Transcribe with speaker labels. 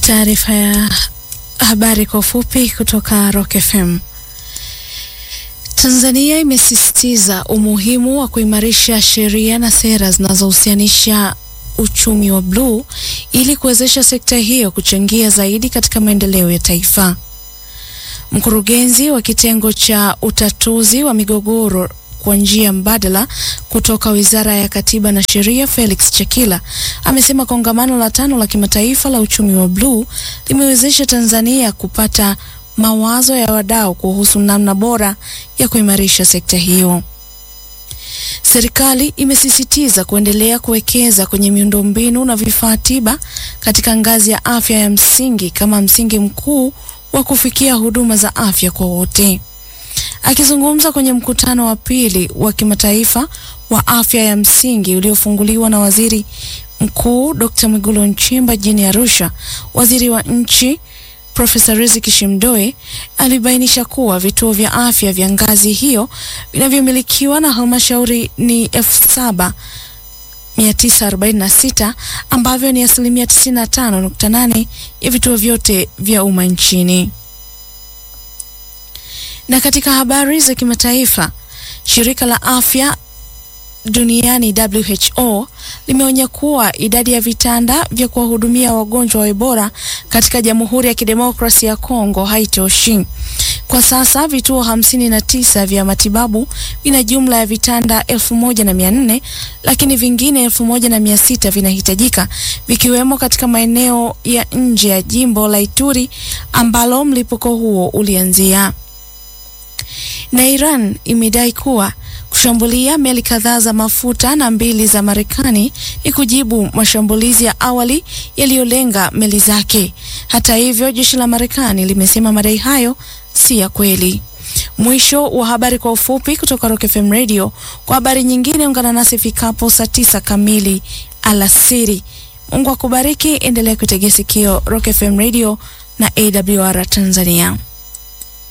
Speaker 1: Taarifa ya habari kwa ufupi kutoka Rock FM. Tanzania imesisitiza umuhimu wa kuimarisha sheria na sera zinazohusianisha uchumi wa bluu ili kuwezesha sekta hiyo kuchangia zaidi katika maendeleo ya taifa. Mkurugenzi wa kitengo cha utatuzi wa migogoro kwa njia mbadala kutoka Wizara ya Katiba na Sheria, Felix Chakila amesema kongamano la tano la kimataifa la uchumi wa bluu limewezesha Tanzania kupata mawazo ya wadau kuhusu namna bora ya kuimarisha sekta hiyo. Serikali imesisitiza kuendelea kuwekeza kwenye miundombinu na vifaa tiba katika ngazi ya afya ya msingi kama msingi mkuu wa kufikia huduma za afya kwa wote. Akizungumza kwenye mkutano wa pili wa kimataifa wa afya ya msingi uliofunguliwa na Waziri Mkuu Dr. Mwigulu Nchemba jijini Arusha, waziri wa nchi Profesa Riziki Shimdoe alibainisha kuwa vituo vya afya vya ngazi hiyo vinavyomilikiwa na halmashauri ni elfu saba 946 ambavyo ni asilimia 95.8 ya vituo vyote vya umma nchini. Na katika habari za kimataifa, shirika la afya duniani WHO limeonya kuwa idadi ya vitanda vya kuwahudumia wagonjwa wa Ebola katika Jamhuri ya Kidemokrasia ya Kongo haitoshi. Kwa sasa vituo hamsini na tisa vya matibabu vina jumla ya vitanda elfu moja na mia nne lakini vingine elfu moja na mia sita vinahitajika vikiwemo katika maeneo ya nje ya jimbo la Ituri ambalo mlipuko huo ulianzia. Na Iran imedai kuwa kushambulia meli kadhaa za mafuta na mbili za Marekani ni kujibu mashambulizi ya awali yaliyolenga meli zake. Hata hivyo, jeshi la Marekani limesema madai hayo si ya kweli. Mwisho wa habari kwa ufupi kutoka Rock FM Radio. Kwa habari nyingine, ungana nasi ifikapo saa tisa kamili alasiri. Mungu akubariki, endelea kutegea sikio Rock FM Radio na AWR Tanzania.